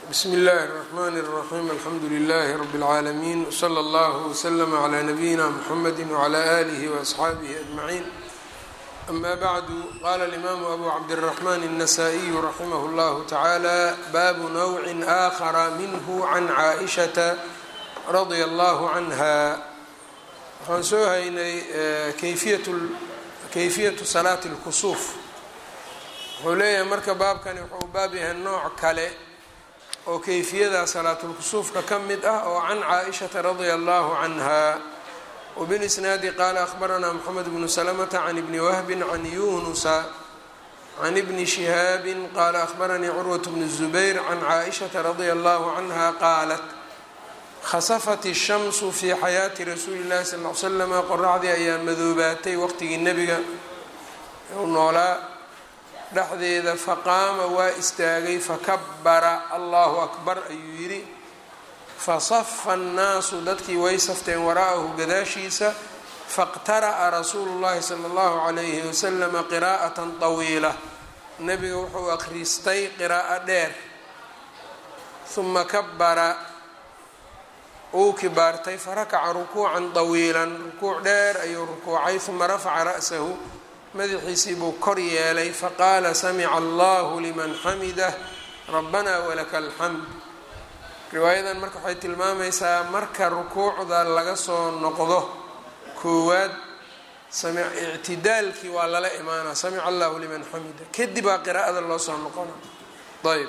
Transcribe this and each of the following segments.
bsm اllh الرحmn الرaحيم alxamdu لlh رb العaalمين وslى اllه وslm عlى نbyina mحamd وعlى آlih وأصxaabih أجمعين أma bعd qala الإmam أbu cabdالرحmn النsائي رaximh اllah taعalى bab نوع آkhر minh عn caaئشhaةa radي اllه عnha waxaan soo haynay kayfiyaةu salaaة الkusuuf wuxuu leeyahay marka baabkani wuxuu baab yahay nooc kale oo kayfiyada salaatulkusuufka ka mid ah oo can caaishata radia allahu canha wbilisnaadi qaala ahbaranaa moxamed bnu salamata can ibni wahbin can yunusa can ibni shihaabin qaala ahbaranii curwat bnu zubayr can caaishata radia allahu canha qaalat khasafat ishamsu fii xayaati rasuuli llahi sal l slama qoraxdii ayaa madoobaatay waqtigii nebiga u noolaa dhexdeeda faqaama waa istaagay fakabara allahu akbar ayuu yidhi fasafa annaasu dadkii way safteen waraa'ahu gadaashiisa faqtara'a rasuulu llahi sala allahu calayhi wasalama qiraa'atan tawiila nebiga wuxuu akhristay qiraa'o dheer huma kabara uu kibaartay farakaca rukuucan tawiilan rukuuc dheer ayuu rukuucay huma rafaca ra'sahu madaxiisii buu kor yeelay faqaala samica allahu liman xamidah rabbanaa walaka alxamd riwaayadan marka waxay tilmaamaysaa marka rukuucda laga soo noqdo koowaad ictidaalkii waa lala imaanaa samica allahu liman xamida kadib baa qiraa'ada loo soo noqona ayb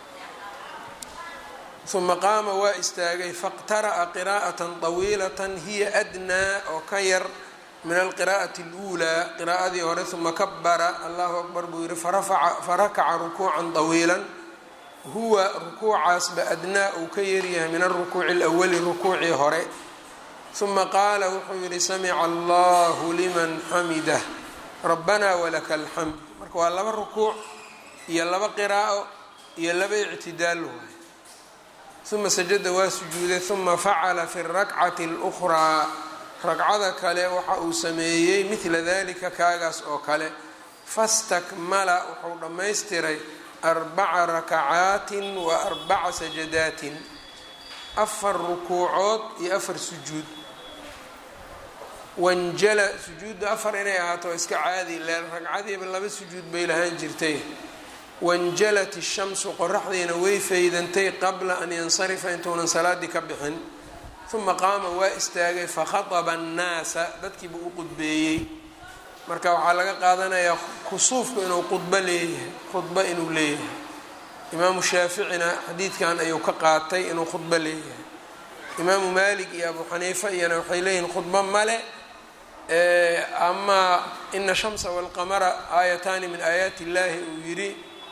uma qaama waa istaagay faqtara'a qiraa'atan طawiilatan hiya adnaa oo ka yar min alqiraa'ati اluulaa qiraa'adii hore uma kabara allahu akbar buu yihi farakaca rukuucan طawiilan huwa rukuucaasba adnaa uu ka yaryahay min alrukuuci اlawali rukuucii hore uma qaala wuxuu yihi samica allahu liman xamidah rabbana walaka alxamd marka waa laba rukuuc iyo laba qiraa'o iyo laba ictidaal waay uma sajada waa sujuuday uma facala fi اrakcati اlأkhraa ragcada kale waxa uu sameeyey midla dalika kaagaas oo kale fastakmala wuxuu dhammaystiray arbaca rakacaatin wa arbaca sajadaatin afar rukuucood iyo afar sujuud wanjala sujuudda afar inay ahaato iska caadi leen ragcadiiba laba sujuud bay lahaan jirtay wanjalat ishamsu qoraxdiina way faydantay qabla an yansarifa intuunan salaadii ka bixin uma qaama waa istaagay fakhaطba annaasa dadkiiba u qudbeeyey marka waxaa laga qaadanayaa kusuufku inuu qudbo leeyahay khudbo inuu leeyahay imaamu shaaficina xadiidkan ayuu ka qaatay inuu khudbo leeyahay imaamu malik iyo abu xaniifa iyana waxay leeyihiin khudbo male amaa ina shamsa walqamara aayataani min aayaati illaahi uu yidhi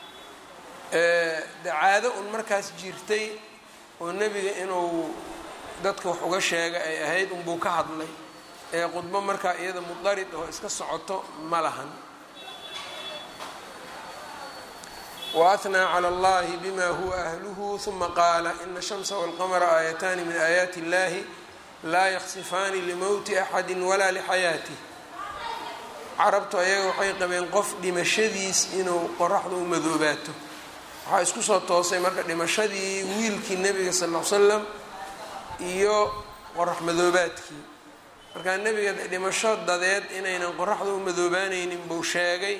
de caado un markaas jirtay oo nebiga inuu dadka wax uga sheega ay ahayd unbuu ka hadlay ee khudbo markaa iyada mudarid oo iska socoto ma lahan waathnaa cala allahi bima huwa ahluhu huma qaala ina shamsa walqamara aayataani min aayaati illahi laa yaksifaani limowti axadi walaa lixayaatih carabtu ayaga waxay qabeen qof dhimashadiis inuu qoraxda u madoobaato waxaa isku soo toosay marka dhimashadii wiilkii nebiga sal l l slam iyo qorax madoobaadkii markaa nebiga dhimasho dadeed inaynan qoraxda u madoobaanaynin buu sheegay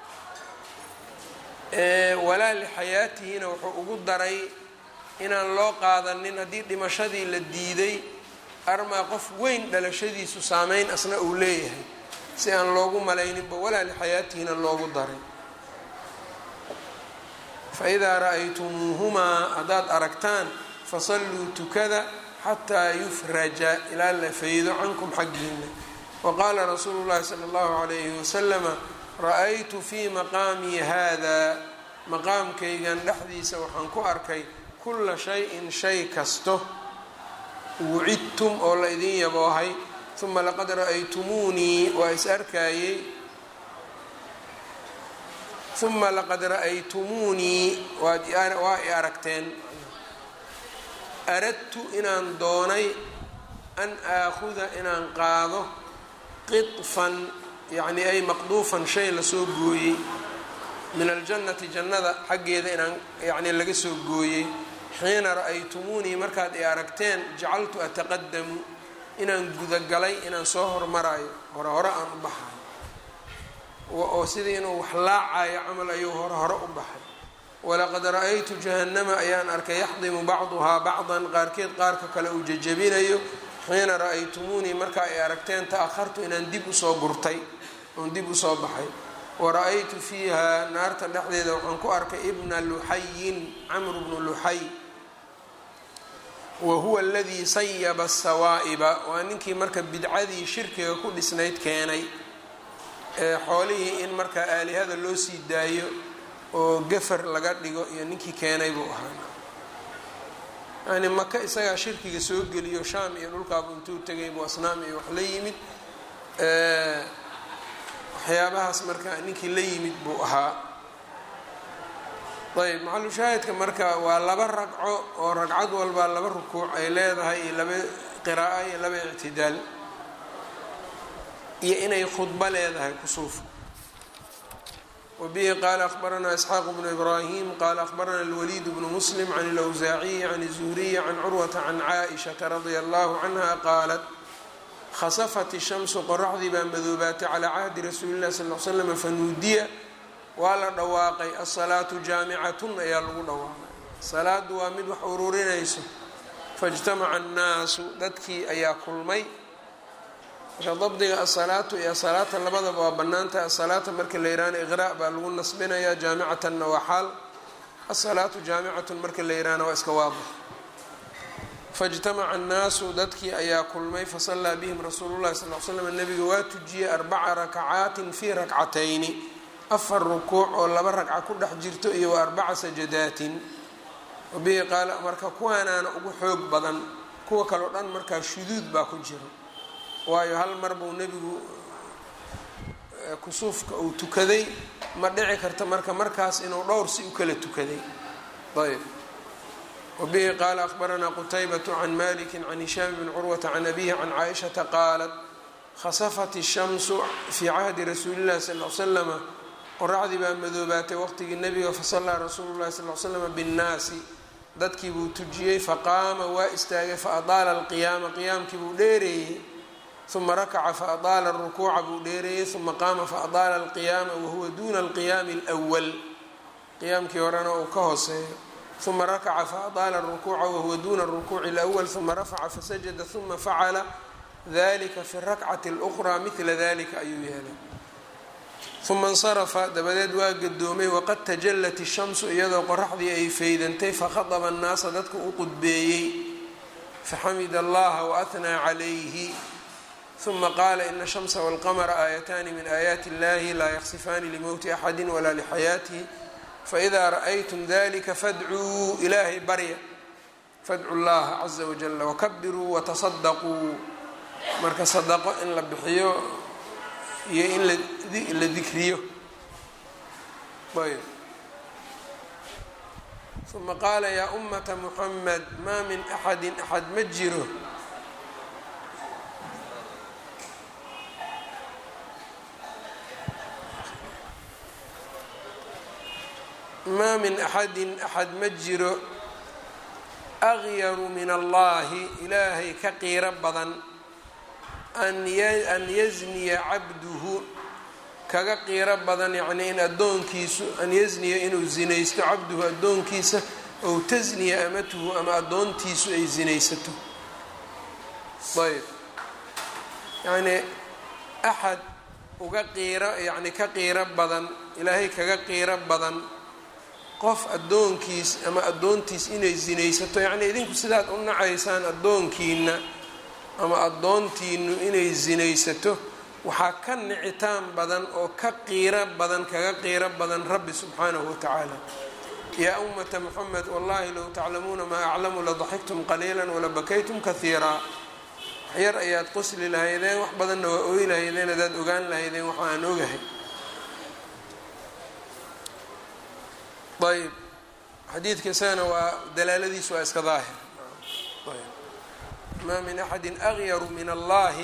walaa lixayaatihina wuxuu ugu daray inaan loo qaadanin haddii dhimashadii la diiday armaa qof weyn dhalashadiisu saameyn asna uu leeyahay si aan loogu malayninba walaa lixayaatihina loogu daray fa idaa ra-aytumuuhumaa haddaad aragtaan fasalluu tukada xataa yufraja ilaa la faydo cankum xaggiina waqaala rasuulu llahi sala allahu calayhi wasalama ra-aytu fii maqaamii haadaa maqaamkaygan dhexdiisa waxaan ku arkay kulla shay-in shay kasto wucidtum oo la idin yaboohay uma laqad ra-aytumuunii waa is arkaayey uma laqad ra-aytumuunii waa i aragteen aradtu inaan doonay an aakhuda inaan qaado qidfan yacni ay maqduufan shay lasoo gooyey min aljannati jannada xaggeeda inaan yacni laga soo gooyey xiina ra-aytumuunii markaad i aragteen jacaltu ataqadamu inaan gudagalay inaan soo hormarayo hore hore aan u baxayo oo sidii inuu wax laacayo camal ayuu hore hore u baxay walaqad ra-aytu jahannama ayaan arkay yaxdimu bacduhaa bacdan qaarkeed qaarka kale uu jejabinayo xiina ra-aytumuunii markaa ay aragteen ta-ahartu inaan dib usoo gurtay oon dib usoo baxay wara-aytu fiiha naarta dhexdeeda waxaan ku arkay ibna luxayin camru bnu luxay wa huwa aladii sayaba sawaa'iba waa ninkii marka bidcadii shirkiga ku dhisnayd keenay ee xoolihii in markaa aalihada loo sii daayo oo gafar laga dhigo iyo ninkii keenay buu ahaa yani maka isagaa shirkiga soo geliyo shaam iyo dhulkaabu intuu tegay buu asnaam iyo wax la yimid waxyaabahaas marka ninkii la yimid buu ahaa ayb maxalushaahidka marka waa laba ragco oo ragcad walba laba rukuuc ay leedahay iyo laba qiraa'o iyo laba ictidaal iyo inay khudbo leedahay kusuufka wbihi qaala akhbaranaa isxaaq bnu ibraahim qaala akhbarana alwaliid bnu muslim can اlawsaaciyi can الzuhriyi can curwata can caaishaةa radia allahu canha qaalat khasafat ishamsu qoraxdii baa madoobaatay calaa cahdi rasuuli illahi sal l slam fanuudiya waa la dhawaaqay asalaatu jaamicatun ayaa lagu dhawaaqay salaadu waa mid wax ururinayso faاjtamaca annaasu dadkii ayaa kulmay marka dabdiga asalaatu iyo asalaata labadaba waa banaantahay asalaata marka la yihahna iqraa' baa lagu nasbinayaa jaamicatanna waa xaal asalaatu jaamicatun marka la yihahna waa iska waadix faاjtamaca annaasu dadkii ayaa kulmay fasallaa bihim rasuulu llahi sal l slam nabiga waa tujiyey arbaca rakacaatin fii rakcatayni afar rukuuc oo laba ragca ku dhex jirto iyo wa arbaca sajadaatin wabihi qaala marka kuwaanaana ugu xoog badan kuwa kaleo dhan markaa shuduud baa ku jiro waayo hal mar buu nebigu kusuufka uu tukaday ma dhici karta marka markaas inuu dhowr si u kala tukaday ayb wabihi qaala akhbaranaa qutaybatu can maliki can hishaam bn curwata can abihi can caaishata qaalat khasafat ishamsu fii cahdi rasuuli llahi sal l slama qoraxdii baa madoobaatay waqtigii nebiga fasallaa rasuulu llahi sal l slama binnaasi dadkii buu tujiyey faqaama waa istaagay faadaala alqiyaama qiyaamkii buu dheereeyey uma rakaca faadaala arukuuca buu dheereeyey uma qaama faadaala alqiyaama wahuwa duuna alqiyaami alwal qiyaamkii horena uu ka hooseeyo uma rakaca faadaala arukuuca wahuwa duuna arukuuci alwal uma rafaca fasajada uma facala dalika fi rakcati اlأkhraa midla dalika ayuu yeelay uma insarafa dabadeed waa gadoomay waqad tajallat ishamsu iyadoo qoraxdii ay faydantay fakhadaba annaasa dadka u qudbeeyey faxamida allaha waahnaa calayhi uma qaala ina shamsa walqamra aayataani min aayaati illahi laa yaksifaani limowti axadi walaa lixayaatihi faidaa ra'aytum dalika fadcuu ilaahay barya fadcu llaha caza wajala wakabiruu watasadaquu marka sadaqo in la bixiyo iyo in la dikriyo ayb uma qaala yaa ummata muxamed maa min axadin axad ma jiro maa min axadin axad ma jiro agyaru min allahi ilaahay ka qiiro badan an yazniya cabduhu kaga qiiro badan yacnii in addoonkiisu an yazniya inuu zinaysto cabduhu addoonkiisa ow tasniya amatuhu ama addoontiisu ay zinaysato ayb yacnii axad uga qiiro yacni ka qiiro badan ilaahay kaga qiiro badan qof addoonkiis ama addoontiis inay zinaysato yacnii idinku sidaad u nacaysaan addoonkiina ama addoontiinu inay zinaysato waxaa ka nicitaan badan oo ka qiiro badan kaga qiiro badan rabbi subxaanahu watacaala yaa ummata moxamed wallahi low taclamuuna maa aclamu ladaxiktum qaliila walabakaytum kahiiraa waxyar ayaad qosli lahaydeen wax badanna waa ooyi lahaydeen adaad ogaan lahaydeen waxa aan ogahay ayb xadiidka isagana waa dalaaladiisu waa iska daahir maa min axadi agyaru min allahi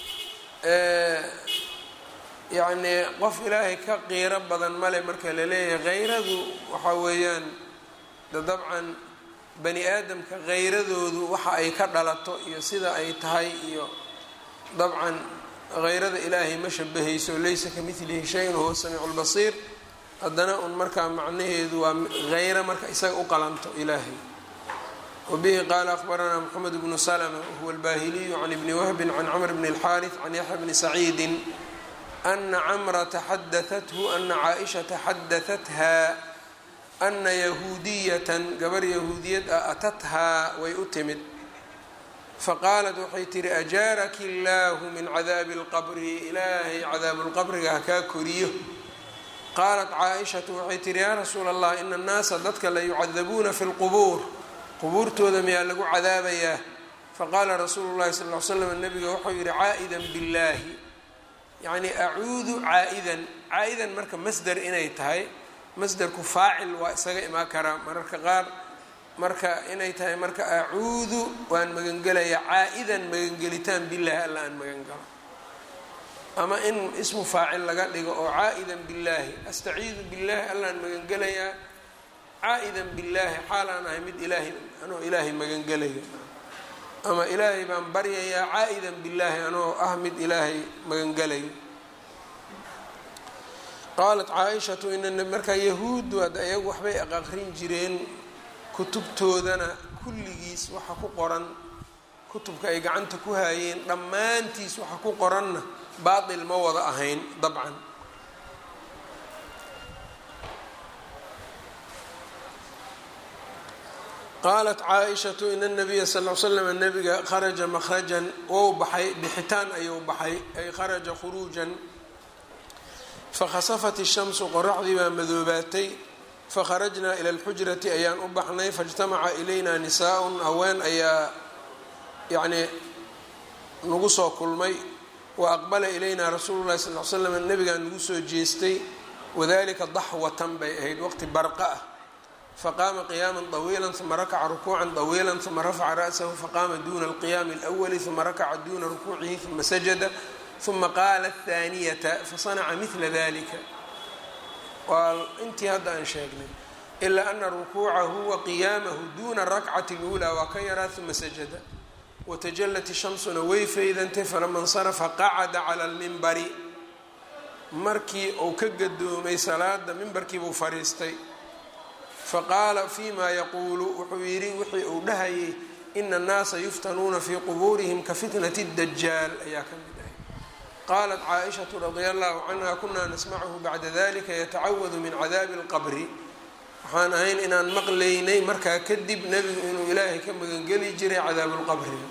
yacnii qof ilaahay ka qiiro badan male marka la leeyahay kayradu waxaa weeyaan de dabcan bani aadamka kheyradoodu waxa ay ka dhalato iyo sida ay tahay iyo dabcan heyrada ilaahay ma shabahayso laysa ka midlihi shay-un huwa samiicu lbasiir haddana un markaa macnaheedu waa heyro marka isaga u qalanto ilaahay wabihi qaala akhbaranaa moxamed bnu slma wahuwa albahiliyu can ibni wahbin can camr bni اlxaariث can yaxya bni saciidi ana camrata xadaathu ana caaishata xadaatha ana yahuudiyatan gabar yahuudiyad ah atathaa way u timid faqaalat waxay tihi ajaaraki illaahu min cadaabi اlqabri ilaahay cadaabu lqabriga hakaa koriyo qaalat caaishatu waxay tihi yaa rasuula allah ina annaasa dadka la yucadabuuna fi lqubuur qubuurtooda miyaa lagu cadaabayaa faqaala rasuulu llahi sal l slam nabiga wuxuu yihi caa'idan billaahi yacni acuudu caa'idan caa-idan marka masder inay tahay masderku faacil waa isaga imaan karaa mararka qaar marka inay tahay marka acuudu waan magangelayaa caa-idan magangelitaan billaahi alla aan magangalo ama in ismu faacil laga dhigo oo caa-idan billaahi astaciidu billaahi allaan magangelayaa caa-idan billaahi xaal aan ahay mid ilaahay anoo ilaahay magangelayo ama ilaahay baan baryayaa caa-idan billaahi anoo ah mid ilaahay magangelayo qaalat caa-ishatu ina markaa yahuuddu hadda iyagu waxbay aqaqrin jireen kutubtoodana kulligiis waxa ku qoran kutubka ay gacanta ku haayeen dhammaantiis waxa ku qoranna baatil ma wada ahayn dabcan qaalat caa-ishatu ina nabiya sal l slam nabiga kharaja makhrajan wou baxay bixitaan ayuu baxay ay kharaja khuruujan fakhasafat ishamsu qoraxdii baa madoobaatay fakharajnaa ila alxujrati ayaan u baxnay faijtamaca ilayna nisaa-un haween ayaa yacnii nagu soo kulmay wa aqbala ilayna rasuulu llahi sal l slam nabigaa nagu soo jeestay wadalika daxwatan bay ahayd waqti barqa ah faqaama qiyaama طawiila uma rakaca rukuuca طawiila uma rafaca ra'sahu faqaama duna alqiyaami اlأwali uma rakaca duna rukuucihi uma sajada uma qaala aلthaaniyata fasanaca mila dalika waa intii hadda aan sheegnay ilaa ana rukuucahu wa qiyaamahu duna rakcati اlأulى waa ka yaraa uma sajada watajalat shamsuna way faydantay falama اnsarafa qacada cala اlmimbari markii uu ka gadoomay salaada mimbarkiibuu fariistay faqaala fima yaquulu wuxuu yidhi wixii uu dhahayay ina annaasa yuftanuuna fii qubuurihim ka fitnati dajaal ayaa ka mid ahay qaalat caaishatu radia allahu canha kunaa nasmachu bacda dalika yatacawadu min cadaabi اlqabri waxaan ahayn inaan maqlaynay markaa kadib nebigu inuu ilaahay ka magangeli jiray cadaabu lqabriga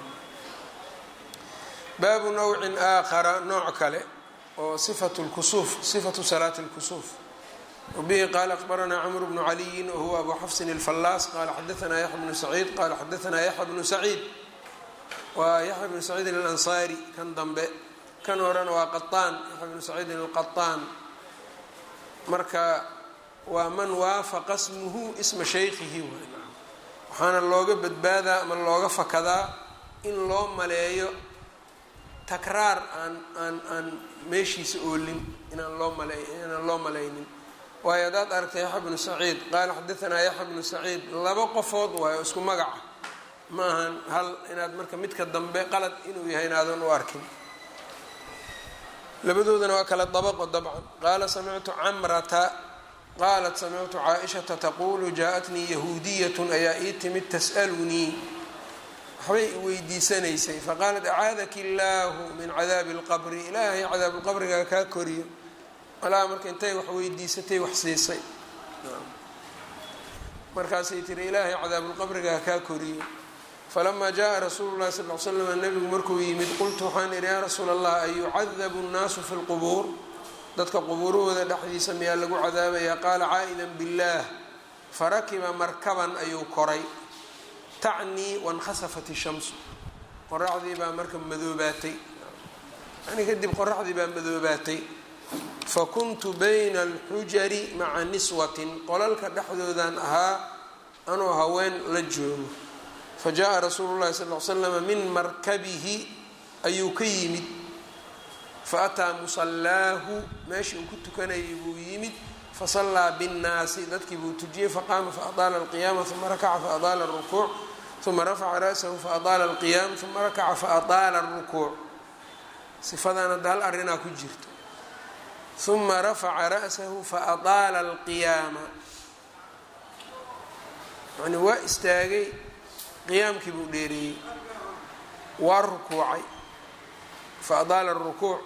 baabu nawcin aakhara nooc kale oo sifatu lkusuuf sifatu salaati اlkusuuf wbihi qaala akbaranaa cmr bnu caliyin wahuwa abu xafsin اlfallaas qaala xadaanaa yaxya bnu saciid qaala xadaanaa yaxya bnu saciid waa yaxya bnu saciidin alansaari kan dambe kan horena waa qaطaan yaxya bnu saciidin alqaطaan marka waa man waafaqa smuhu isma shaykhihi waxaana looga badbaadaa ama looga fakadaa in loo maleeyo takraar aan aan aan meeshiisa oolin inaan loo male inaan loo malaynin waayo haddaad aragtay yaxya bnu saciid qaala xadaanaa yaxya bnu saciid laba qofood waayo isku magaca ma ahan hal inaad marka midka dambe qalad inuu yahay inaadan u arkin labadoodana waa kala dabaqo dabcan qaala samictu camrata qaalat samictu caaishata taquulu jaa-atnii yahuudiyatun ayaa ii timid tas'alunii waxbay weydiisanaysay faqaalat acaadaki illaahu min cadaabi اlqabri ilaahay cadaabu lqabrigaa kaa koriyo alaa marka intay wax weydiisatay wax siisay markaasay tiri ilaahay cadaabulqabriga kaa koriyo falamaa jaءa rasuulu llahi sal l slam nabigu markuu yimid qultu waxaan idhi yaa rasuula allah an yucadabu nnaasu fi lqubuur dadka qubuurahooda dhexdiisa miyaa lagu cadaabayaa qaala caa'idan biاllaah farakiba markaban ayuu koray tacnii wankhasafat ishamsu qoraxdii baa marka madoobaatay yani kadib qoraxdii baa madoobaatay fakuntu bayna alxujari maca niswatin qolalka dhexdoodan ahaa anoo haween la joogo fa jaa rasuulu llahi sal l slama min markabihi ayuu ka yimid fa ataa musallaahu meeshii uu ku tukanayay buu yimid fasallaa binnaasi dadkii buu tujiyey faqaama faadaala alqiyaama uma rakaca faadaala alrukuuc uma rafaca ra'sahu faadaala alqiyaam uma rakaca faadaala alrukuuc sifadan hadda hal arrinaa ku jirto uma rafaca ra'sahu faadaala alqiyaama yani waa istaagay qiyaamkii buu dheereeyey waa rukuucay faadaala arukuuc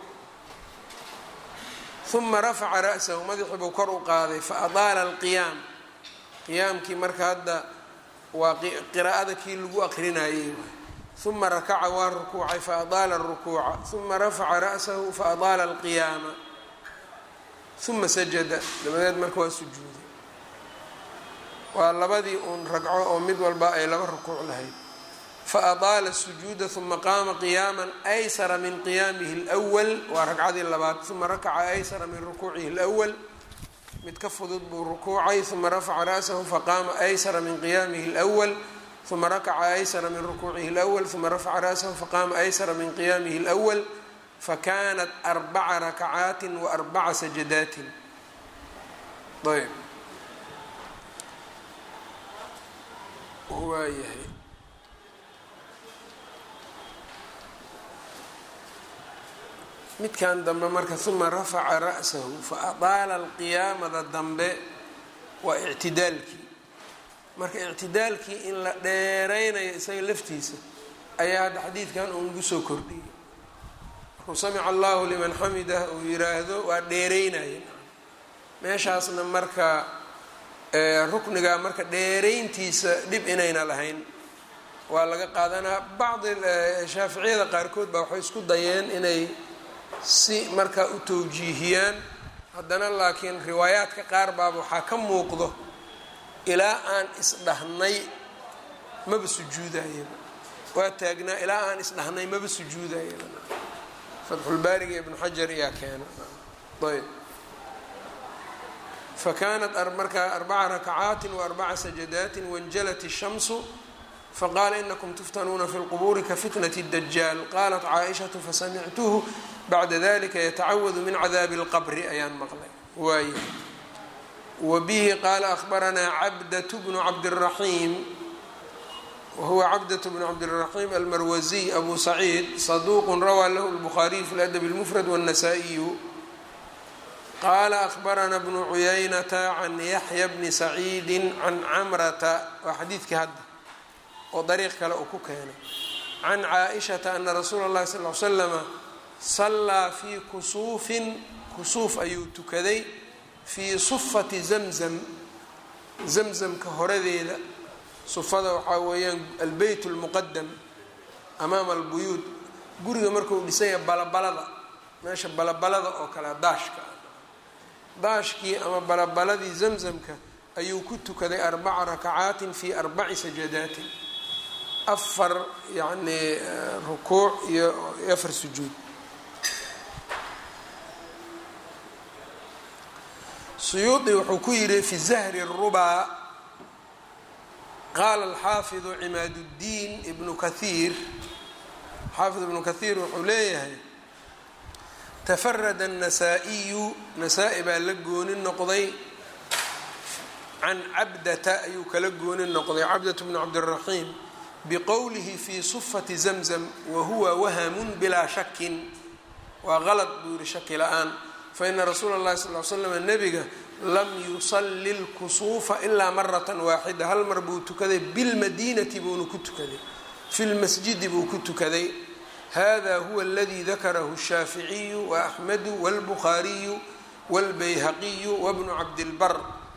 uma rafaca ra'sahu madaxii buu kor u qaaday faadaala alqiyaam qiyaamkii marka hadda waa qiraa'ada kii lagu aqrinayey uma rakaca waa rukuucay faadaala arukuuca uma rafaca ra'sahu faadaala alqiyaama uma sajada dabadeed marka waa sujuuday waa labadii uun ragco oo mid walba ay laba rukuuc lahayd faadaala sujuuda uma qaama qiyaama aysara min qiyaamihi اlأwal waa ragcadii labaad uma rakaca aysara min rukuucihi اlأwal mid ka fudud buu rukuucay uma rafaca ra'sahu faqaama aysara min qiyaamihi اlأwal uma rakaca aysara min rukuucihi اlأwal uma rafaca ra'sahu faqaama aysara min qiyaamihi اlأwal fakanat arbaca rakacaati waarbaca sajadaatin ayb waayahay midkan dambe marka uma rafaca ra'sahu fa adaala alqiyaamada dambe waa ictidaalkii marka ictidaalkii in la dheeraynayo isaga laftiisa ayaa hadda xadiidkan uu nagu soo kordhiyay markuu samica allahu liman xamidah uu yiraahdo waa dheeraynaya meeshaasna marka rukniga marka dheerayntiisa dhib inayna lahayn waa laga qaadanaa bacdi shaaficiyada qaarkood baa waxay isku dayeen inay si markaa u tawjiihiyaan haddana laakiin riwaayaadka qaar baaba waxaa ka muuqdo ilaa aan isdhahnay maba sujuudayaba waa taagnaa ilaa aan isdhahnay maba sujuudayaba fatxulbaariga ibnu xajar ayaa keena ayb fakanat markaa arbaca rakacaati waarbaca sajadaati wanjalat الshamsu faqaala inakum tuftanuuna fi lqubuuri kafitnat اdajaal qalat caaishatu fasamictuhu bacda dalika yatacawadu min cadaabi اlqabri ayaan maqlay waay wabihi qaala ahbaranaa cabdat bnu cabdالraxiim wahuwa cabdat bnu cabdالraxiim almarwaziy abu saciid saduuq rawaa lahu اlbukhaariyu fi ladab اlmufrad wالnasaa-iyu qaala ahbarana bnu cuyaynata can yaxya bni saciidi can camrata waa xadiidkii hadda oo dariiq kale uu ku keenay can caaishata ana rasuula اllahi sal l slama sallaa fii kusuufin kusuuf ayuu tukaday fii sufati zamzam zamzamka horadeeda sufada waxaa weeyaan albeyt اlmuqadam amaama albuyuud guriga markuu dhisanya balabalada meesha balabalada oo kale daashka daashkii ama balabaladii zamzamka ayuu ku tukaday arbaca rakacaatin fi arbaci sajadaatin afar yacnii rukuuc iyo afar sujuud suyuudi wuxuu ku yidhi fi zahri الrubaa qaala alxaafidu cimaad اddiin ibnu kahiir xaafid ibnu kahiir wuxuu leeyahay tafarada الnasaa-iyu nasaa-i baa la gooni noqday can cabdata ayuu kala gooni noqday cabdat bnu cabdالraxiim bqowlihi fi sufati zamzam wahuwa wahamun bilaa shakin waa qalad buu yihi shaki la-aan faina rasuula اllahi sal l slam nebiga lam yusali lkusuufa ilaa marata waaxida hal mar buu tukaday bilmadiinati buuna ku tukaday fi lmasjidi buu ku tukaday hada huwa aladi dakarahu الshaaficiyu waaxmedu wاlbukhaariyu wاlbayhaqiyu wabnu cabdilbar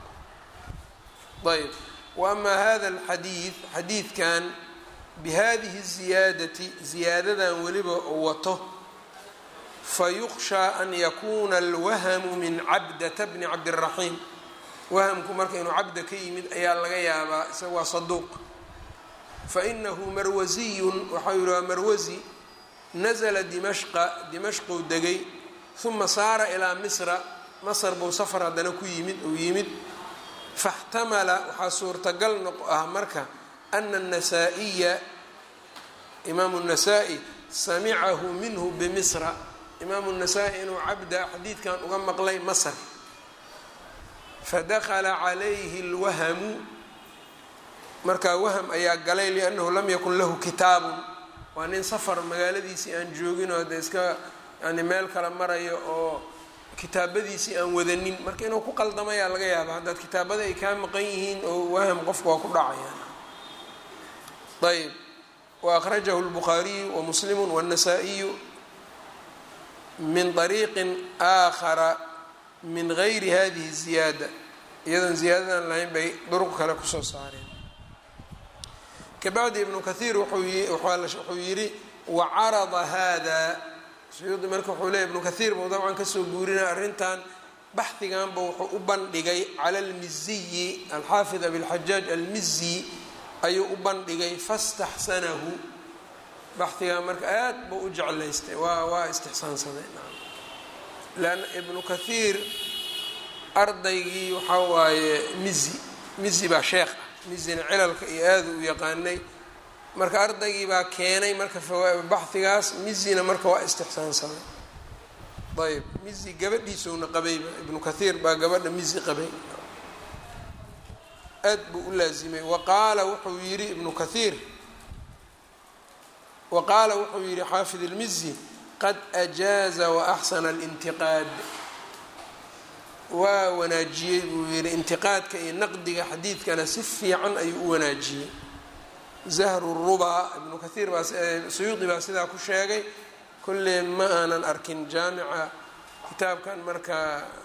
ayb waama hada alxadiid xadiidkan bihadihi ziyaadati ziyaadadan weliba uu wato fayukshaa an yakuuna alwahamu min cabdata bni cabdiraxiim wahamku marka inuu cabda ka yimid ayaa laga yaabaa isaga waa saduuq fainahu marwasiyun waxau yihi waa marwasi nazla dimashqa dimashquu degay uma saara ilaa misra masr buu safar haddana ku yimid uu yimid faxtamala waxaa suurtagal noq ah marka ana الnasaa-iya imaamu الnasaa-i samicahu minhu bimisra imaamu الnasaa-i inuu cabda xadiidkan uga maqlay masr fadakala calayhi اlwahamu markaa waham ayaa galay liannahu lam yakun lahu kitaabun waa nin safar magaaladiisii aan joogin oo de iska yani meel kale marayo oo kitaabadiisii aan wadanin marka inuu ku qaldamayaa laga yaaba haddaad kitaabada ay kaa maqan yihiin oo waham qofka waa ku dhacayaan ayb wa akhrajahu lbukhaariyu wamuslimu wاnnasaa-iyu min طariiqin aakhara min gayri hadihi ziyaada iyadoon ziyaadadan lahayn bay duruq kale kusoo saareen kabacdi ibnu kathiir wuxuu yidhi wacarada hada suyuudi marka wuxuu leey ibnu kathiir buu dabcan kasoo guurinaya arrintan baxdiganba wuxuu u bandhigay cala almiziyi alxaafid abilxajaaj almizi ayuu u bandhigay fastaxsanahu baxdigan marka aad buu u jeclaystay waa waa istixsaansaday leanna ibnu kathiir ardaygii waxaa waaye mizi mizi baa sheekh ah mizina cilalka iyo aada u yaqaanay marka ardaygii baa keenay marka baxdigaas mizina marka waa istixsaansaday ayb mizi gabadhiisowna qabayba ibnu kathiir baa gabadha mizi qabay aad buu u laazimay waqaala wuxuu yidhi ibnu kathiir wa qaala wuxuu yidhi xaafid ilmizi qad ajaaza waaxsana alintiqaad waa wanaajiyey buu yidhi intiqaadka iyo naqdiga xadiidkana si fiican ayuu u wanaajiyey zahru ruba ibnu kathiir baa suyuudi baa sidaa ku sheegay kolley ma aanan arkin jaamica kitaabkan marka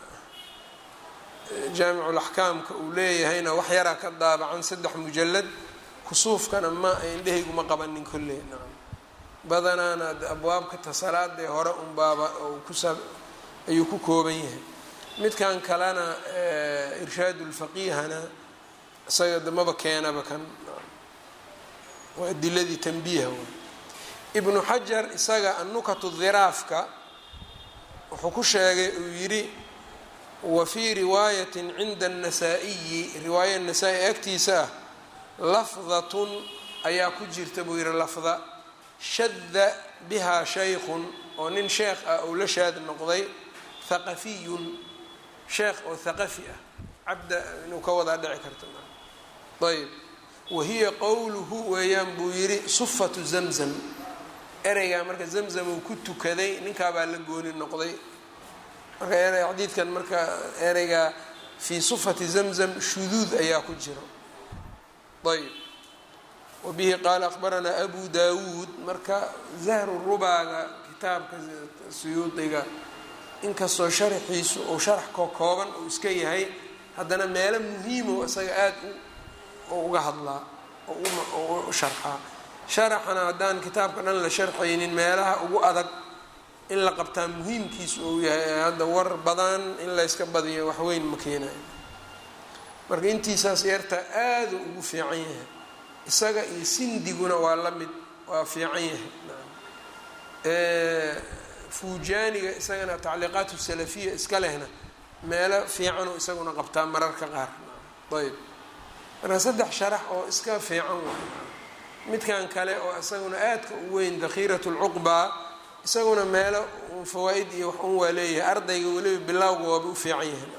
jaamiculaxkaamka uu leeyahayna wax yaraa ka daabacan saddex mujalad kusuufkana ma indhahaygu ma qabanin kolley nacam badanaana abwaabka tasalaadee hore unbaaba kusa ayuu ku kooban yahay midkan kalena irshaad lfaqihana isaga damaba keenaba kan waa adiladii tanbiiha w ibnu xajar isaga annukatu dhiraafka wuxuu ku sheegay uu yidhi wa fii riwaayatin cinda annasaa-iyi riwaaya nasaa-i agtiisa ah lafdatun ayaa ku jirta buu yihi lafda shadda bihaa shaykhun oo nin sheekh ah ou la shaad noqday haqafiyun sheekh oo haqafi ah cabda inuu ka wadaa dhici karta ayb wahiya qowluhu weeyaan buu yidhi sufatu zamzam ereygaa marka zamzam uu ku tukaday ninkaabaa la gooni noqday marka erey xadiidkan marka ereygaa fii sufati zamzam shuduud ayaa ku jiro ayb wabihi qaala akhbaranaa abu dawuud marka zahru rubaaga kitaabka suyuudiga inkastoo sharaxiisu uu sharax ko kooban uu iska yahay haddana meelo muhiimo isaga aada u uga hadlaa oo u sharxaa sharaxana haddaan kitaabka dhan la sharxaynin meelaha ugu adag in la qabtaa muhiimkiisu uu yahay hadda war badan in layska badiyo waxweyn ma keenayo marka intiisaas yarta aada ugu fiican yahay isaga iyo sindiguna waa la mid waa fiican yahay fuujaaniga isagana tacliiqaat salafiya iska lehna meelo fiicanoo isaguna qabtaa mararka qaar ayb marka saddex sharax oo iska fiican waay midkan kale oo isaguna aadka u weyn dakhiirat lcuqbaa isaguna meelo fawaa-id iyo wax un waa leeyahay ardayga weliba bilowga waaba u fiican yahay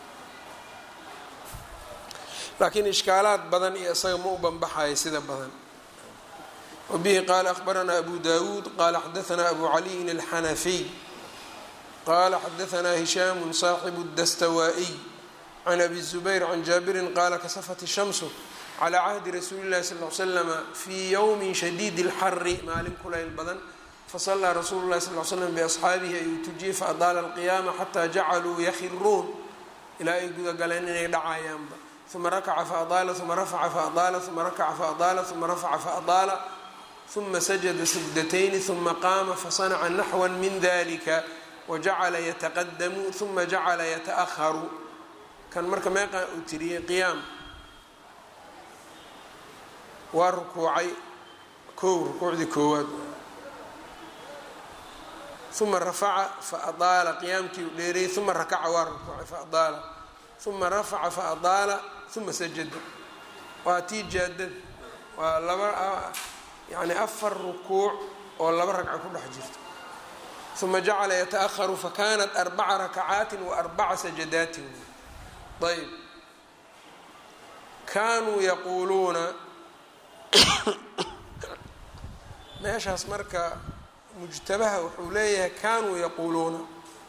laakiin ishkaalaad badan iyo isaga ma u banbaxayo sida badan wabihi qaala akhbaranaa abu dawuud qaala xadaanaa abu caliyin alxanafiy qaala xadaanaa hishaamu saaxibu dastawaa-iy can abi zubayr can jaabirin qaala kasafat shamsu calaa cahdi rasuuli llahi sal l slama fii yowmin shadiidi اlxari maalin kulayl badan fasalaa rasuulu llahi sal l slam biasxaabihi ayuu tujiyey faadaala alqiyaama xataa jacaluu yakhiruun ilaa ay gudagaleen inay dhacayaanba uma rakaca faadaala uma rafaca faadaala uma rakaca faadaala uma rafaca faadaala uma sajada sajdatayni uma qaama fasanaca naxwa min dalika wajacala yataqadamu uma jacala yataأharu kan marka meeqaa uu tiriyey qiyaam waa rukuucay kow rukuucdii koowaad uma rafaca faadaala qiyaamkii u dheereeyey uma rakaca waa rukuucay faadaala uma rafaca faadaala uma sajada waa tii jaadada waa laba yani afar rukuuc oo laba ragca ku dhex jirto uma jacala yataأharu fakanat arbaca rakacaatin wa arbaca sajadaatin ayb kaanuu yaquuluuna meeshaas marka mujtabaha wuxuu leeyahay kaanuu yaquuluuna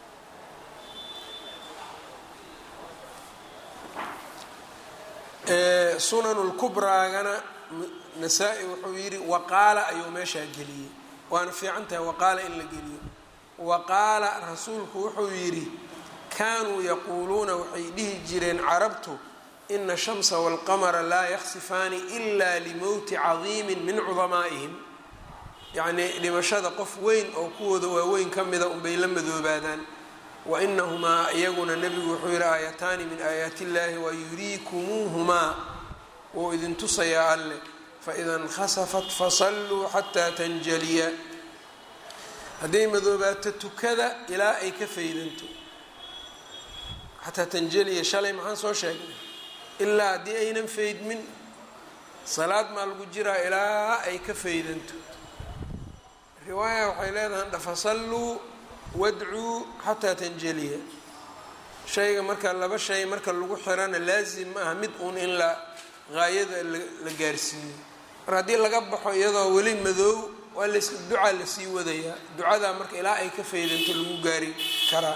sunanu lkubraagana nasaa-i wuxuu yidhi waqaala ayuu meeshaa geliyey waana fiican tahay waqaala in la geliyo waqaala rasuulku wuxuu yidhi kaanuu yaquuluuna waxay dhihi jireen carabtu ina shamsa walqamara laa yaksifaani ila limowti cadiimin min cudamaa'ihim yacnii dhimashada qof weyn oo kuwooda waaweyn ka mida unbay la madoobaadaan wa inahumaa iyaguna nebigu wuxuu yihi aayataani min aayaati illaahi wa yuriikumuuhumaa wuu idin tusayaa alleh faida inkhasafat fasalluu xataa tanjaliya hadday madoobaato tukada ilaa ay ka faydanto xataa tanjaliya shalay maxaan soo sheegnay ilaa haddii aynan faydmin salaad maa lagu jiraa ilaa ay ka faydanto riwaaya waxay leedahay dhafasalluu wadcuu xataa tanjaliya shayga marka laba shay marka lagu xirana laasim ma aha mid uun in la haayada la gaarsiiyo mar haddii laga baxo iyadoo weli madoow waa las ducaa lasii wadayaa ducadaa marka ilaa ay ka faydanto lagu gaari karaa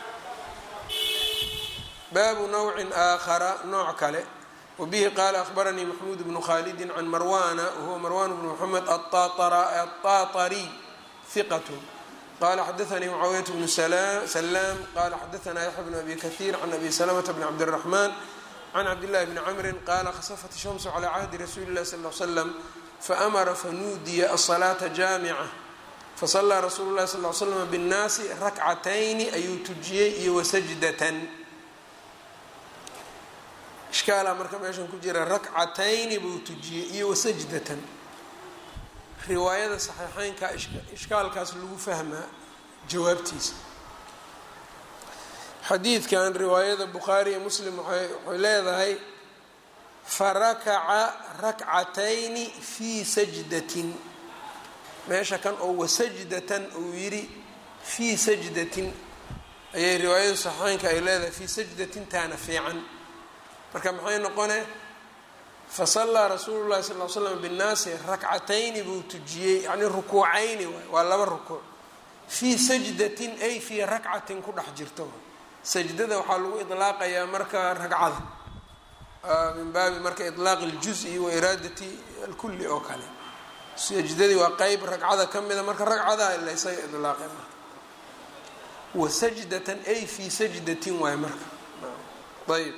baabu nawcin aakhara nooc kale wabihi qaala ahbaranii maxmuud bnu khalidin can marwana wahuwa marwan bnu moxamed aلطaطariy hiqat qala xadaanii mucaawiyat bnu salaam qala xadaana yaxya bnu abi kahiir can abi salamata bni cabdالraxman can cabdillahi bni camrin qaala khasafat shamsu calaa cahdi rasuuli illahi sal l slam faamara fanuudiya asalaata jaamica fasalaa rasuulu llahi sal l slam binnaasi rakcatayni ayuu tujiyey iyo wasajdatan ishkaala marka meeshan ku jira rakcatayni buu tujiyey iyo wasajdatan riwaayada saxiixeynka ishkaalkaas lagu fahmaa jawaabtiisa xadiidkan riwaayada bukhaari iyo muslim waxay leedahay farakaca rakcatayni fii sajdatin meesha kan oo wasajdatan uu yidhi fii sajdatin ayay riwaayadu saxiixeynka ay leedahay fii sajdatin taana fiican marka maxay noqone fasallaa rasuulu llahi sal l slam binnaasi rakcatayni buu tujiyey yacnii rukuucayni waay waa laba rukuuc fii sajdatin ay fii rakcatin ku dhex jirto sajdada waxaa lagu idlaaqayaa marka ragcada min baabi marka ilaaq اljuز'i wa iraadati alkuli oo kale sajdadii waa qeyb ragcada ka mida marka ragcada laysaga ilaaqay marka wa sajdatan ay fii sajdatin waay marka ayb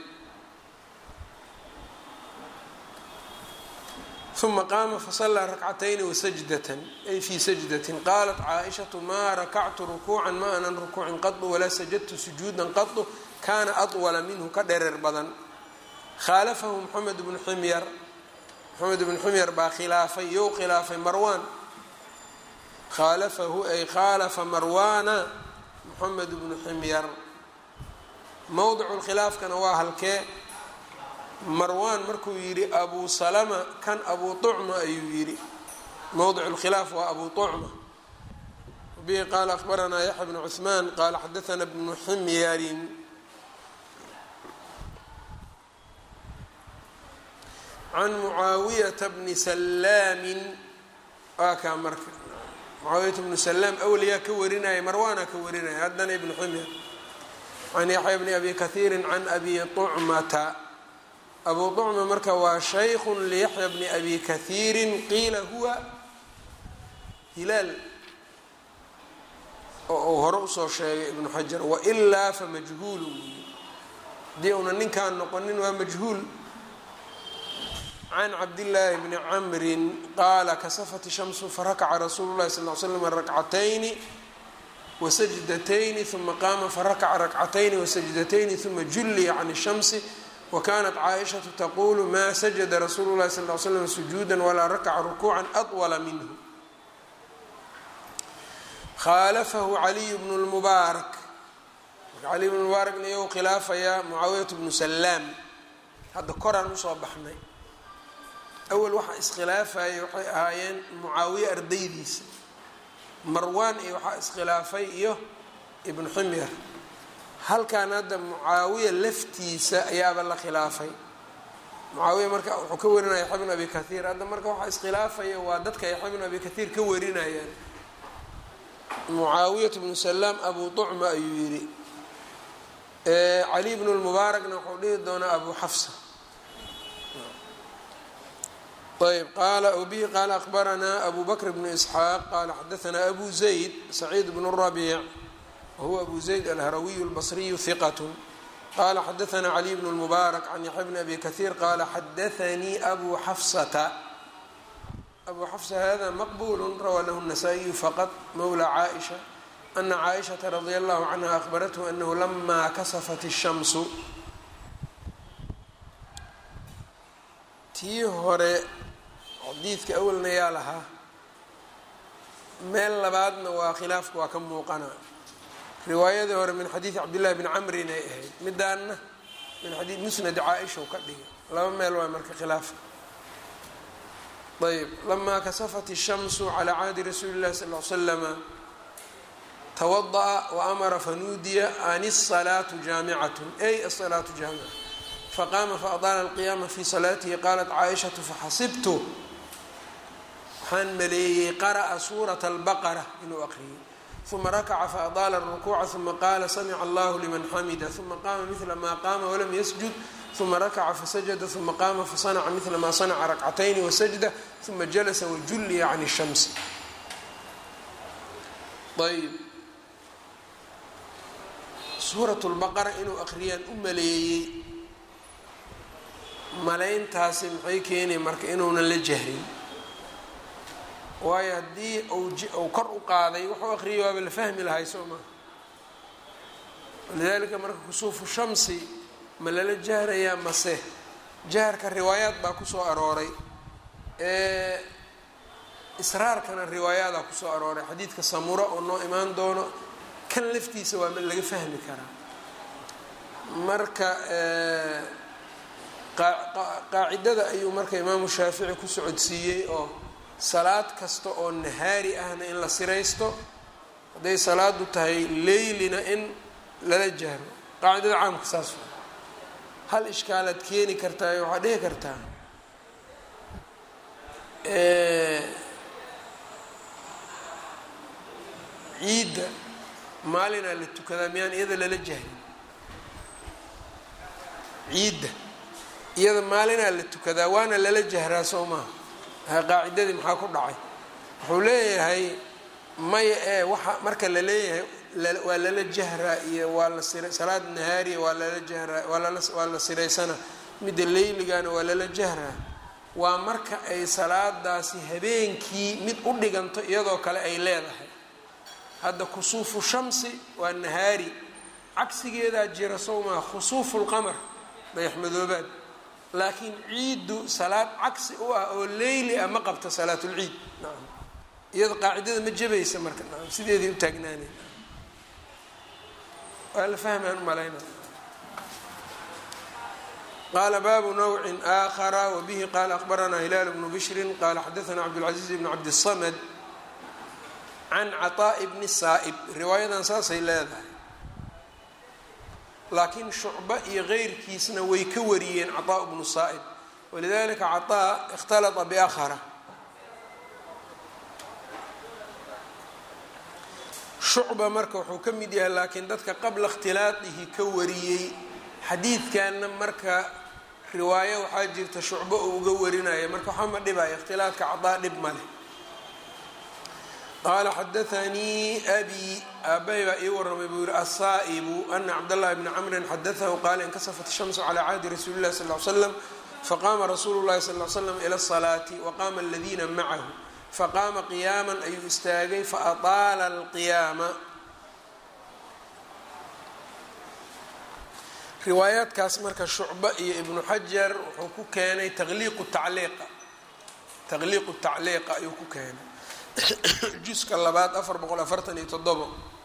uma qaama fasalaa rakcatayni wasajdatan ay fii sajdatin qaalat caaishatu maa rakactu rukuucan ma anan rukuucin qadu walaa sajadtu sujuudan qadu kaana adwala minhu ka dhereer badan khaalafahu moxamed bnu ximyar moxamed bnu ximyar baa khilaafay you khilaafay marwaan khaalafahu ay khaalafa marwaana moxamed bnu ximyar mowdicu lkhilaafkana waa halkee marwaan markuu yidhi abu salama kan abu tucma ayuu yidhi mowdic lkhilaaf waa abu tucma bihi qaala ahbaranaa yaxya bnu cuثmaan qaala xadaana bnu ximyarin can mucaawiyata bni salaamin waa kaa marka mucaawiyata bnu salaam awliyaa ka warinaya marwaana ka warinaya haddana ibnu ximyar can yaxya bni abi kahiiri can abi tucmata abu طcma marka waa shayku liyaxya bni abi kahiiri qiila huwa hilaal oo uu hore usoo sheegay ibnu xajar wailaa famajhuulu hadii una ninkaan noqonin waa majhuul can cabdillaahi bni camrin qaala kasafat shamsu farakaca rasuulu lahi sal l slam rakcatayni wasajdatayni uma qaama farakaca rakcatayni wasajdatayni uma julliya can shamsi wkanat caaishatu taqulu ma sajada rasuulu lahi sal l slam sujuuda walaa rakaca rukuuca adwala minhu khaalafahu caliy bnu lmubaarak caliy bnu mubaarakna iyagu khilaafayaa mucaawiyatu bnu salaam hadda koraan usoo baxnay awal waxaa iskhilaafayay waxay ahaayeen mucaawiye ardaydiisa marwaan iyo waxaa iskhilaafay iyo ibnu ximyar halkan hadda mucaawiya laftiisa ayaaba la khilaafay mucaawiya marka wuxuu ka warinaya yaxya bn abi kathiir hadda marka waxaa iskhilaafaya waa dadka yaxya bn abi kathiir ka warinayaan mucaawiyat bnu salaam abu tucma ayuu yidhi cali bnu lmubaarakna wuxuu dhihi doonaa abu xafsa ayb qaala bihi qaala akbaranaa abu bakr bnu isxaaq qaala xadaanaa abu zayd saciid bnu rabiic wahuwa abu zayd alharawiyu اlbasriyu hiqat qala xadaanaa caliy bnu lmubaarak can yaxya bni abi kahiir qaala xadaanii abu xafsata abu xafsa hada maqbul rawaa lahu الnasaa-iyu faqad mowla caaisha ana caaishaةa radia allahu canha ahbarathu anahu lama kasafat الshamsu tii hore xadiidka awalna yaa lahaa meel labaadna waa khilaafka waa ka muuqana riwaayadii hore min xadiidi cabdillahi bni camrin ay ahayd midaanna min xadii musnad caaisha u ka dhigay laba meel waa marka khilaafka ayb lamaa kasafat الshamsu calى caadi rasuuli اllahi sal l slama twadaأa waamara fanuudiya an الصalaatu jaamicat ay aلصalaatu jaamica faqaama faadaala اlqiyaama fi salaatihi qaalat caaishaةu faxasibtu waxaan maleeyey qara'a suuraة اlbaqra inuu aqriyay uma rakaca faadaala الrukuuca uma qaala samica allahu liman xamida uma qaama mila ma qaama walam yasjud uma rakaca fasajada uma qaama fasanaca mila ma sanaca rakcatayni wasajda uma jalasa wajulliya can الshamsi ayb suurat lbaqara inuu aqriyaan u maleeyey malayntaasi maxay keenay marka inuunan la jahrin waayo haddii uu kor u qaaday wuxuu aqriyay waaba la fahmi lahay soo maa walidaalika marka kusuufu shamsi ma lala jahrayaa mase jaharka riwaayaad baa kusoo arooray israarkana riwaayaadaa kusoo arooray xadiidka samura oo noo imaan doono kan laftiisa waa laga fahmi karaa marka qaacidada ayuu marka imaamu shaafici ku socodsiiyey oo salaad kasta oo nahaari ahna in la siraysto hadday salaadu tahay leylina in lala jahro qaacidada caamka saas waa hal ishkaalaad keeni kartaa waxaad dhihi kartaa ciidda maalinaa la tukadaa miyaan iyada lala jahrin ciidda iyada maalinaa la tukadaa waana lala jahraa soo maha qaacidadii maxaa ku dhacay wuxuu leeyahay maya ee waxa marka la leeyahay waa lala jahraa iyo waa la sira salaad nahaariya waa lala jahraa waa la siraysana midda leyligana waa lala jahraa waa marka ay salaadaasi habeenkii mid u dhiganto iyadoo kale ay leedahay hadda kusuufu shamsi waa nahaari cagsigeedaa jira sow maa khusuufu lqamar dayaxmadoobaad laakiin ciiddu salaad cagsi u ah oo leyli ah ma qabta salaatulciid nacam iyada qaacidada ma jabaysa marka nacam sideedii u taagnaanay waa la fahmaan umalayna qala baabu nawci aakhara wabihi qala akbaranaa hilaal bnu bishrin qala xadaana cabdاlcaziiz bn cabdالsamad can caطaaءi bni saa'ib riwaayadan saasay leedahay laakiin shucba iyo keyrkiisna way ka wariyeen caطaaء bnu saa'ib walidalika caطaa اkhtalطa biakhara shucba marka wuxuu ka mid yahay laakiin dadka qabla اkhtilaadihi ka wariyey xadiidkanna marka riwaayo waxaa jirta shucbo uu uga warinaya marka waxaa ma dhibaya ikhtilaadka cadaa dhib ma leh qaala xadaanii abi aabbahay baa ii warramay buu yihi asaa'ibu ana cabdاllahi bni camrin xadaahu qaala inkasafat shamsu calaa cahdi rasuuli llahi sal l slam faqaama rasuulu llahi sal l slam ila asalaati waqaama aladiina macahu faqaama qiyaaman ayuu istaagay faataala alqiyaama riwaayaadkaas marka shucba iyo ibnu xajar wuxuu ku keenay taqliiqu tacliiqa taqliiqu tacliiqa ayuu ku keenay juska labaad afar boqol afartan iyo toddobo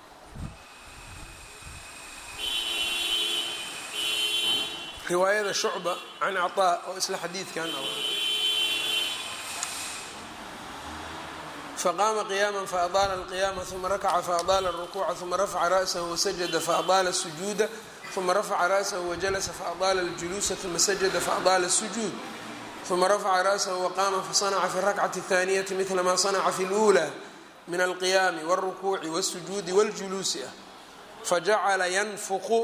riwaayada shucba can caطaa oo isla xadiidkan faqaama qiyaama faadaala alqiyaama uma rakaca faadaala alrukuuca uma rafaca ra'sahu wasajada faadaala asujuuda uma rafaca ra'sahu wajalasa faadaala aljuluusa uma sajada faadaala asujuud uma rafaca ra'sahu waqaama fasanaca fi rakcati اthaaniyati midla ma sanaca fi اlأulى min alqiyaami wاlrukuuci wاsujuudi wاljuluusi ah fajacala yanfuqu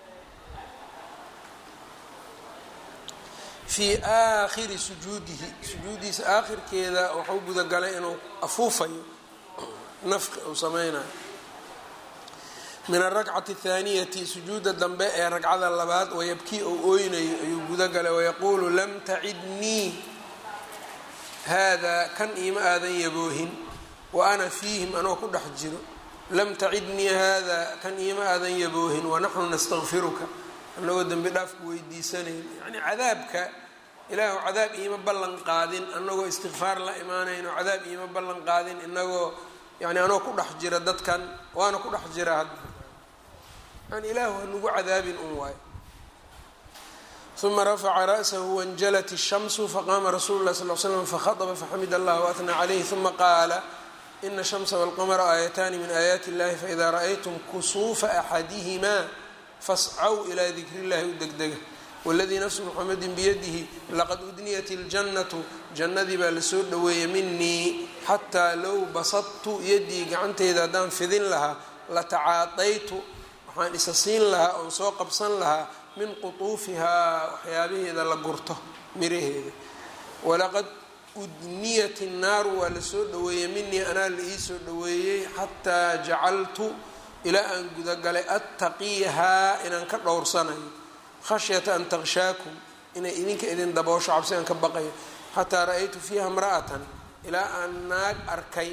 fii aakhiri sujuudihi sujuudiisa aakhirkeeda waxuu gudagalay inuu afuufayo nafqi uu sameynayo min arakcati athaaniyati sujuuda dambe ee ragcada labaad wayabkii ou ooynayo ayuu gudagalay wayaquulu lam tacidnii haadaa kan iima aadan yaboohin wa ana fiihim anoo ku dhex jiro lam tacidnii haadaa kan iima aadan yaboohin wanaxnu nastakfiruka anagoo dembi dhaafku weydiisanayn yani cadaabka ilaahu cadaab iima ballan qaadin anagoo istikfaar la imaanayno cadaab iima ballan qaadin inagoo yani anoo ku dhex jira dadkan waana ku dhex jira hadda yani ilaahu hanugu cadaabin un waayo uma rafaca ra'sahu wanjalat الshamsu faqaama rasulu lah sal l slam fahaطba faxamid allah waatnى calayh uma qaala ina الshamsa wاlqamra aayataani min aayaati اllahi faida ra'aytum kusuufa axadihima fascaw ilaa dikri اllahi u degdega wاladii nafsu muxamedi biyadihi laqad udniyat اljannatu jannadii baa lasoo dhoweeyey minii xataa low basadtu yadii gacanteyda haddaan fidin lahaa latacaadaytu waxaan isa siin lahaa oon soo qabsan lahaa min qutuufihaa waxyaabaheeda la gurto miraheeda walaqad udniyat innaaru waa lasoo dhoweeyey minii anaa la ii soo dhoweeyey xataa jacaltu ilaa aan gudagalay attaqiihaa inaan ka dhowrsanayo khashyata an taqshaakum inay idinka idin daboosho cabsi aan ka baqayo xataa ra-aytu fiiha mra'atan ilaa aan naag arkay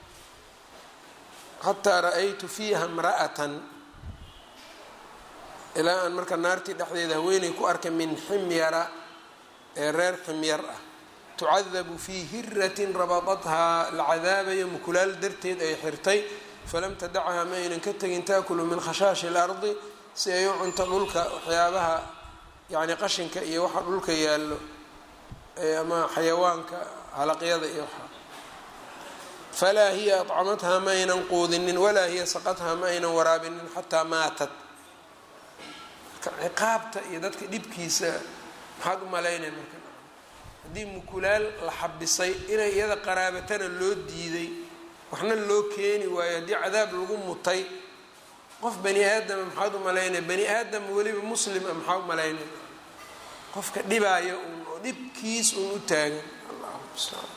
xataa ra-aytu fiiha mra'atan ilaa aan marka naartii dhexdeeda haweeney ku arkay min ximyara ee reer ximyar ah tucadabu fii hiratin rabadathaa la cadaabayo mukulaal darteed ay xirtay falam tadacha ma aynan ka tegin taakulu min khashaashi اlardi si ay u cunto dhulka waxyaabaha yani qashinka iyo waxa dhulka yaallo ama xayawaanka halaqyada iyo waxa falaa hiya aطcamathaa ma aynan quudinin walaa hiya saqathaa ma aynan waraabinin xataa maatat ciqaabta iyo dadka dhibkiisa maxaad u malaynay marka haddii mukulaal la xabisay inay iyada qaraabatana loo diiday waxna loo keeni waayo haddii cadaab lagu mutay qof bani aadama maxaad u malaynaya bani aadam weliba muslima maxaa u malaynaya qofka dhibaayo un oo dhibkiis un u taagan allahu mustacaan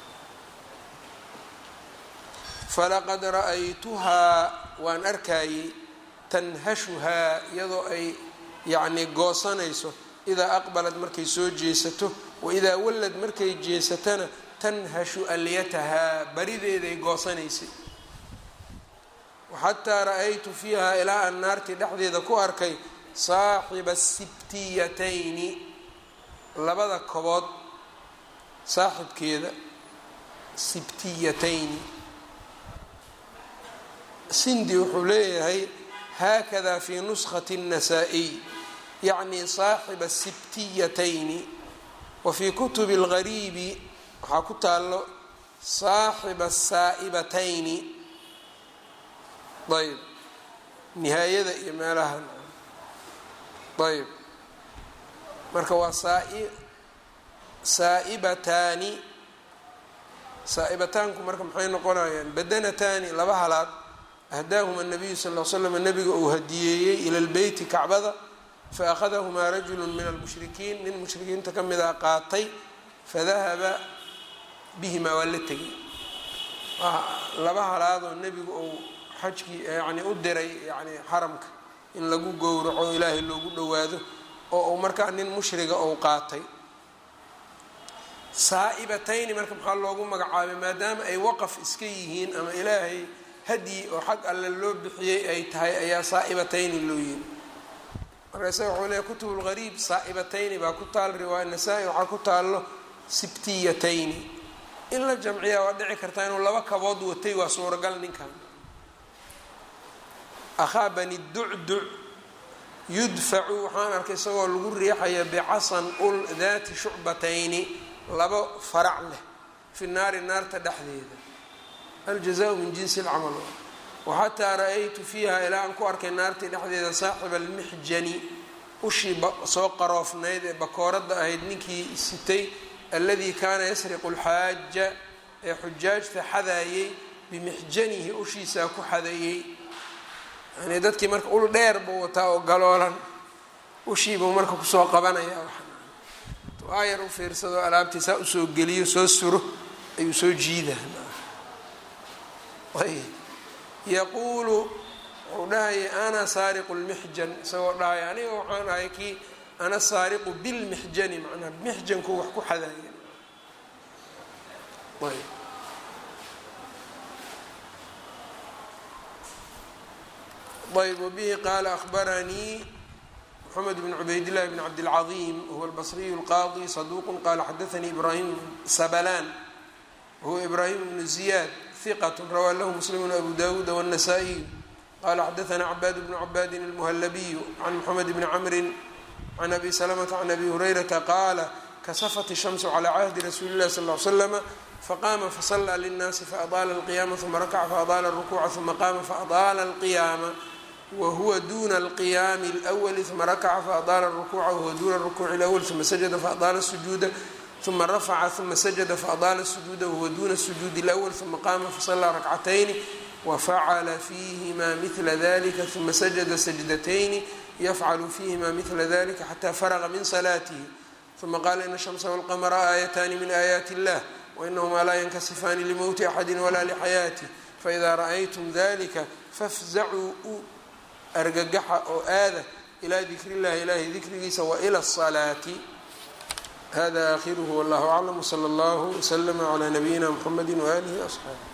falaqad ra-aytuhaa waan arkayey tanhashuhaa iyadoo ay yacni goosanayso idaa aqbalad markay soo jeesato wa idaa wallad markay jeesatana tanhashu alyatahaa barideeday goosanaysay xataa ra-aytu fiiha ilaa aan naartii dhexdeeda ku arkay saaxiba sibtiyatayni labada kobood saaxibkeeda sibtiyatayni sindi wuxuu leeyahay haakada fi nuskati الnasaa-iy yacni saaxiba sibtiyatayni wa fii kutubi اlgariibi waxaa ku taalo saaxiba saa'ibatayni ayb nihaayada iyo meelaha ayb marka waa saa'ibataani saa'ibataanku marka maxay noqonayaan badanataani laba halaad ahdaahuma الnabiyu sal l slam nabiga uu hadiyeeyey ila lbeyti kacbada faأkhadahumaa rajulu min almushrikiin nin mushrikiinta ka mida qaatay fadahaba bihimaa waa la tegay laba halaadoo nebigu uu xajkii yani u diray yani xaramka in lagu gowraco ilaahay loogu dhowaado oo uu markaa nin mushriga ou qaatay saa'ibatayni marka maxaa loogu magacaabay maadaama ay waqaf iska yihiin ama ilaahay hadyi oo xag alle loo bixiyey ay tahay ayaa saa'ibatayni loo yiri marka isaga wuxuu leeyahy kutub lgariib saa'ibatayni baa ku taal riwaaya nasaa-i waxaa ku taallo sibtiyatayni in la jamciyaa waa dhici kartaa inuu laba kabood watay waa suuragal ninkan akhaa bani ducduc yudfacu waxaan arkay isagoo lagu riixaya bicasan ul daati shucbatayni labo farac leh fi naari naarta dhexdeeda aljazaau min jinsi lcamal waxataa ra-aytu fiiha ilaa aan ku arkay naartii dhexdeeda saaxiba almixjani ushii soo qaroofnayd ee bakooradda ahayd ninkii sitay alladii kaana yasriqu lxaaja ee xujaajta xadaayey bimixjanihi ushiisaa ku xadeeyey yani dadkii marka ul dheer buu wataa oo galoolan ushiibuu marka kusoo qabanaya aayar u fiirsado alaabtii saa usoo geliyo soo suro ayuu soo jiida ayb yaquulu wuxuu dhahaya ana saariqu lmixjan isagoo dhahaya aniga waxaan ahay kii ana saariqu bilmixjani macnaha mixjanku wax ku xadaaya ayb ayb wbihi qaala ahbaranii mxamed bn cubayd llahi bn cabdilcaظim huwa albasriyu اlqaadi saduuq qala xadaanii ibrahim sabalaan wahuwa ibrahim bnu ziyad hiqat rawaa lahu muslim abu dawuud wالnasaa-iy qala xadaana cabaad bnu cabaadin اlmuhalabiyu can mxamed bni camri can abi salamta can abi hurayrata qaala kasafat الshamsu calى cahdi rasuuli اlahi sal ly slama faqama faصlى lلnaasi faadaala اlqiyama uma rakaca faadaala الrukuuca uma qama faadaala اlqiyaama whuwa duna alqiyaami اlأwli uma rakaca faadaala الrukuuca wahuwa duna الrukuuci اlأwl uma sajada faadaala الsujuuda uma rafaca uma sajada faadaala الsujuuda wahuwa duna الsujuudi اlأwl uma qaama fasalaa rakcatayni wafacala fiihima mila dalika uma sajada sajdatayni yafcalu fiihima mila dalika xata faraqa min salaatihi uma qaala ina الshamsa wاlqamra aayataani min aayaati اllah wainahumaa laa yankasifaani limowti axadi walaa lixayaatih faإida raأytum dalika fafzacuu argagaxa oo aada ilaa dikri llahi ilahay dikrigiisa waila الصalaati hada akhiruhu wallahu aclam wslى اllahu wslama clى nabiyina mxamedi waalihi وaصxaabi